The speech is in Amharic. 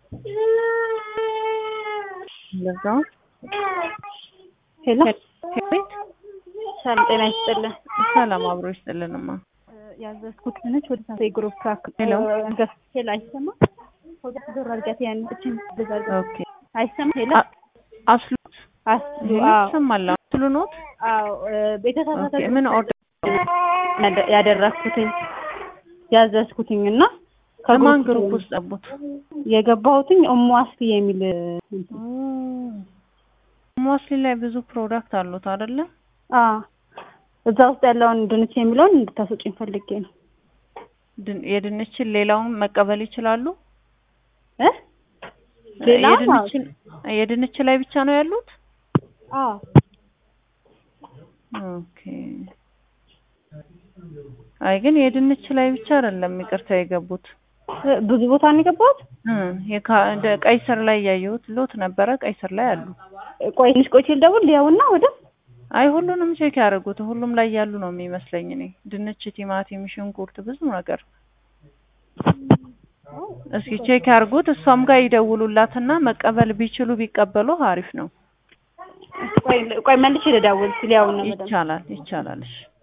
ለዛው ሄሎ ቤት ሰላም ጤና ይስጥልን። ሰላም አብሮ ይስጥልንማ። ያዘዝኩት ነች ወደ ሳንታ ግሩፕ ካክ ሄሎ ገፍ ሄሎ አይሰማ ወደ ዞር አድርጋት ያን እችን ደዛዝ ኦኬ አይሰማ ሄሎ አ- አስሉት አስሉ ይሄ አዎ ይሰማል። አስሉ ኖት አዎ ቤተሳሳተ ኦኬ ምን ኦርደር ያደ- ያደረግኩትኝ ያዘዝኩትኝ እና ከማን ከግሩፕ ግሩፕ ውስጥ ጠቡት? የገባሁትኝ እሙ አስፊ የሚል ሞስሊ ላይ ብዙ ፕሮዳክት አሉት አይደለ? አ እዛ ውስጥ ያለውን ድንች የሚለውን እንድታስወጪኝ ፈልጌ ነው ድን- የድንችን ሌላውን መቀበል ይችላሉ? እ ሌላ የድንችን የድንች ላይ ብቻ ነው ያሉት? አ ኦኬ አይ ግን የድንች ላይ ብቻ አይደለም ይቅርታ የገቡት ብዙ ቦታ ነው የገባሁት። እ የካ- እንደ ቀይ ስር ላይ ያየሁት ሎት ነበረ። ቀይ ስር ላይ አሉ። ቆይ ትንሽ ቆይቼ ልደውል ሊያውና ወደ አይ ሁሉንም ቼክ ያደርጉት ሁሉም ላይ ያሉ ነው የሚመስለኝ እኔ ድንች፣ ቲማቲም፣ ሽንኩርት ብዙ ነገር እስኪ ቼክ ያርጉት። እሷም ጋር ይደውሉላትና መቀበል ቢችሉ ቢቀበሉ አሪፍ ነው። ቆይ ቆይ መልሼ ልደውል ሊያውና በደንብ ይቻላል ይቻላል። እሺ